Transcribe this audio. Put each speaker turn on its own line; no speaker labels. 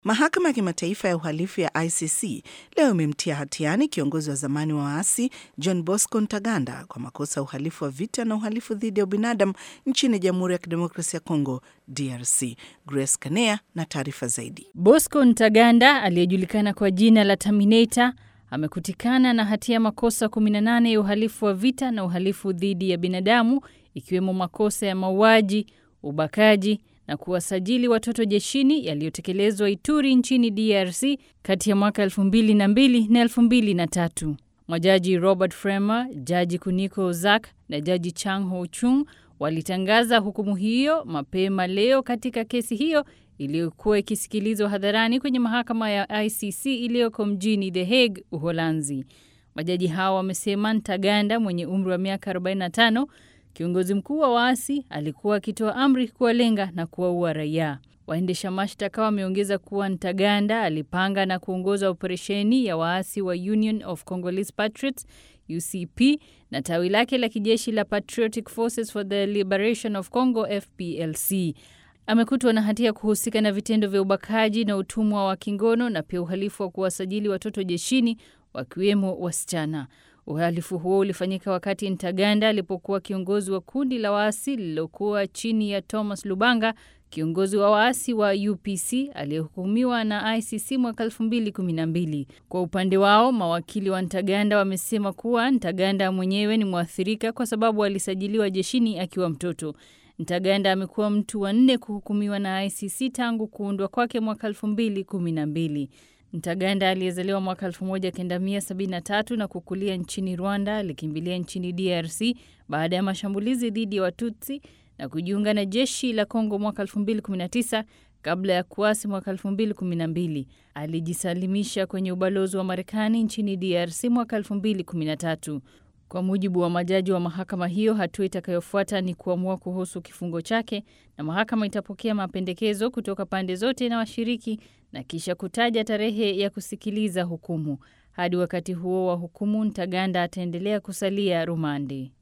Mahakama ya Kimataifa ya Uhalifu ya ICC leo imemtia hatiani kiongozi wa zamani wa waasi John Bosco Ntaganda kwa makosa ya uhalifu wa vita na uhalifu dhidi ya ubinadamu nchini Jamhuri ya Kidemokrasia ya Kongo, DRC. Grace Kanea na taarifa zaidi.
Bosco Ntaganda aliyejulikana kwa jina la Terminator amekutikana na hatia ya makosa 18 ya uhalifu wa vita na uhalifu dhidi ya binadamu ikiwemo makosa ya mauaji, ubakaji na kuwasajili watoto jeshini yaliyotekelezwa Ituri nchini DRC kati ya mwaka 2002 na 2003. Majaji Robert Fremer, Jaji Kuniko Ozak na Jaji Chang Ho Chung walitangaza hukumu hiyo mapema leo katika kesi hiyo iliyokuwa ikisikilizwa hadharani kwenye mahakama ya ICC iliyoko mjini The Hague, Uholanzi. Majaji hao wamesema Ntaganda mwenye umri wa miaka 45 kiongozi mkuu wa waasi alikuwa akitoa amri kuwalenga na kuwaua raia. Waendesha mashtaka wameongeza kuwa Ntaganda alipanga na kuongoza operesheni ya waasi wa Union of Congolese Patriots UCP na tawi lake la kijeshi la Patriotic Forces for the Liberation of Congo FPLC. Amekutwa na hatia ya kuhusika na vitendo vya ubakaji na utumwa wa kingono na pia uhalifu wa kuwasajili watoto jeshini wakiwemo wasichana. Uhalifu huo ulifanyika wakati Ntaganda alipokuwa kiongozi wa kundi la waasi lililokuwa chini ya Thomas Lubanga, kiongozi wa waasi wa UPC aliyehukumiwa na ICC mwaka 2012. Kwa upande wao, mawakili wa Ntaganda wamesema kuwa Ntaganda mwenyewe ni mwathirika kwa sababu alisajiliwa jeshini akiwa mtoto. Ntaganda amekuwa mtu wa nne kuhukumiwa na ICC tangu kuundwa kwake mwaka 2012. Ntaganda aliyezaliwa mwaka 1973 na kukulia nchini Rwanda alikimbilia nchini DRC baada ya mashambulizi dhidi ya Watutsi na kujiunga na jeshi la Kongo mwaka 2019 kabla ya kuasi mwaka 2012. Alijisalimisha kwenye ubalozi wa Marekani nchini DRC mwaka 2013. Kwa mujibu wa majaji wa mahakama hiyo, hatua itakayofuata ni kuamua kuhusu kifungo chake, na mahakama itapokea mapendekezo kutoka pande zote na washiriki na kisha kutaja tarehe ya kusikiliza hukumu. Hadi wakati huo wa hukumu, Ntaganda ataendelea kusalia rumande.